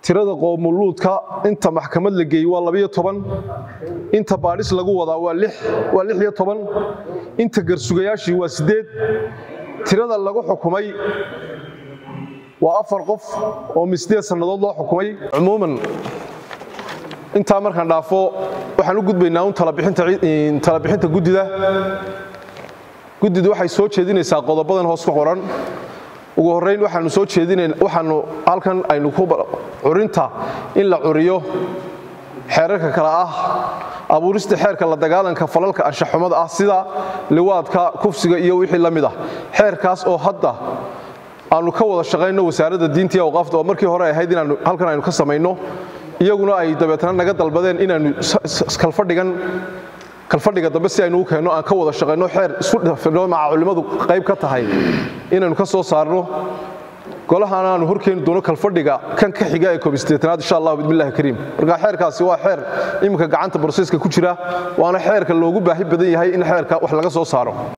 tirada qoomuluudka inta maxkamad la geeyey waa labiyo toban inta baadhis lagu wadaa waa waa lix iyo toban inta garsugayaashii waa siddeed tirada lagu xukumay waa afar qof oo misdeed sannadood loo xukumay cumuuman intaa markaan dhaafo waxaan u gudbaynaa un talabixinta guddida guddidu waxay soo jeedinaysaa qodobadan hoos ku qoran ugu horrayn waxaanu soo jeedinayn waxaanu halkan aynu ku curinta in la curiyo xeerarka kale ah abuurista xeerka la dagaalanka falalka anshaxumada ah sida liwaadka kufsiga iyo wixii la mid ah xeerkaas oo hadda aanu ka wada shaqayno wasaaradda diinta iyo awqaafta oo markii hore ahayd inaanu halkan aynu ka samayno iyaguna ay dabeetna naga dalbadeen inaanu kalfadhigan kalfadhiga dambe si aynu u keenno aan ka wada shaqayno xeer isku dhafino maca culimmadu qayb ka tahay inaynu ka soo saarno golahana aanu horkeeni doono kalfadhiga kan ka xiga ee koobisteetanaad insha allah bismillahi kariim marka xeerkaasi waa xeer iminka gacanta boroseyska ku jira waana xeerka loogu baahi badan yahay in xeerka wax laga soo saaro